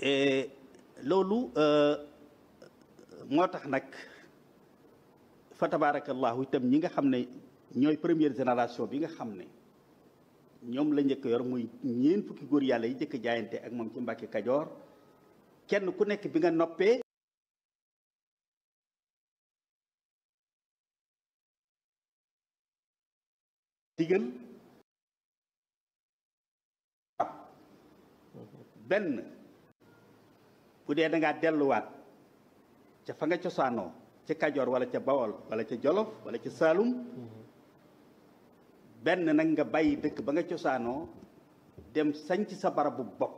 loolu moo tax nag fa tabarakallahu itam ñi nga xam ne ñooy première génération bi nga xam ne ñoom la njëkk yor muy ñeen fukki góor yàlla yi njëkk jaayante ak moom ci Mbàkke Kajoor kenn ku nekk bi nga noppee digal benn bu dee da ngaa delluwaat ca fa nga cosaanoo ca Kajoor wala ca Bawol wala ca Jolof wala ca Saalum benn nag nga bàyyi dëkk ba nga cosaanoo dem sañc sa barabu bopp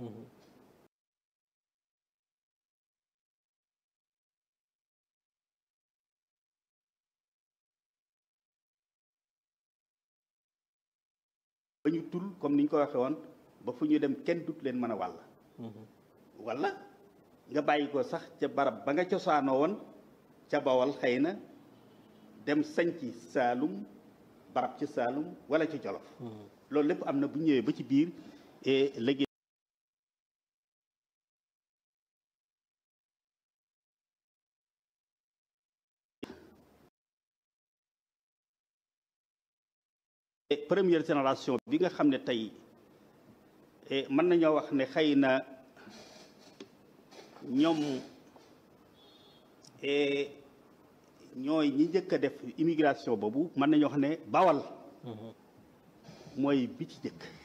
ba ñu tul comme ni ñu ko waxee woon ba fu ñu dem kenn dut leen mën a wàll walla nga bàyyi ko sax ca barab ba nga cosaanoo woon ca Bawol xëy na dem sañci Saalum barab ci Saalum wala ci Jolof loolu lépp am na bu ñëwee ba ci biir et léegi première génération bi nga xam ne tey mën nañoo wax ne xëy na ñoom ñooy ñi njëkk a def immigration boobu mën nañoo wax ne Bawal mooy bi ci jëkk